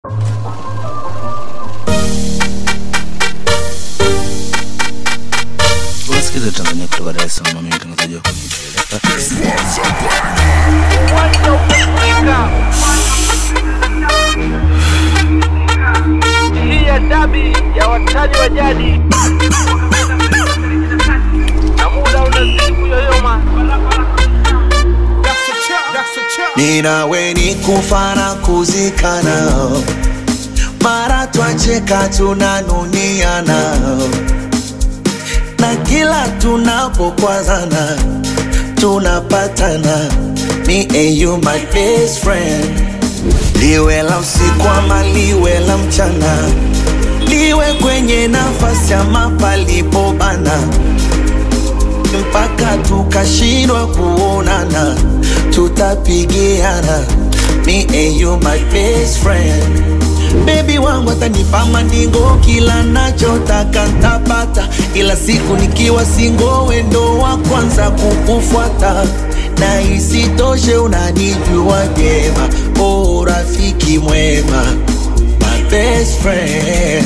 Unasikiza Tanzania kutoka Dar es Salaam, mimi mtangazaji wako ni Taylor Uwanja umefurika. Hii ya dabi ya watani wa jadi na muda unazidi kuyoyoma. Ninawe ni kufa na kuzikana, mara twacheka tunanuniana, na kila tunapokwazana tunapatana. Me and you my best friend, liwe la usiku ama liwe la mchana, liwe kwenye nafasi ama palipobana mpaka tukashindwa kuonana, tutapigiana. Me and you my best friend. Baby wangu atanipa mandingo, kila nachotaka ntapata, ila siku nikiwa singo, wendo wa kwanza kukufuata na isitoshe unanijua vyema, oh rafiki mwema, my best friend.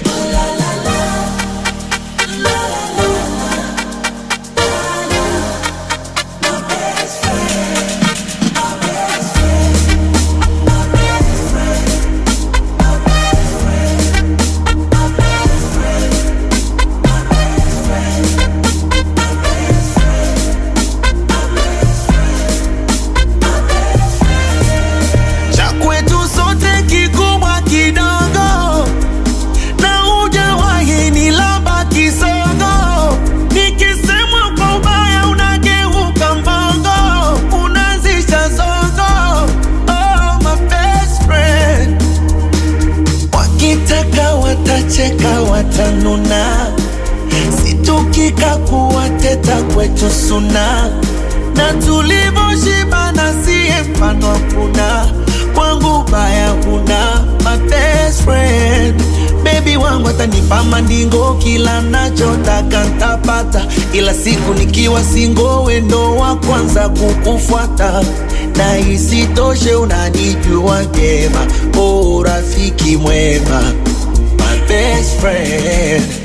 cha kwetu sote kikubwa kidogo, na hujawahi ni lamba kisogo. Nikisemwa kwa ubaya unageuka mbogo, unazisha zogo. Oh, my best friend. Wakitaka watacheka, watanuna, situkika kuwateta kwetu suna na tulivyoshibana siye mfano hakuna kwangu baya huna my best friend bebi wangu atanipa mandingo kila nachotaka ntapata ila siku nikiwa singo wendo wa kwanza kukufuata na isitoshe unanijua vyema oh rafiki mwema my best friend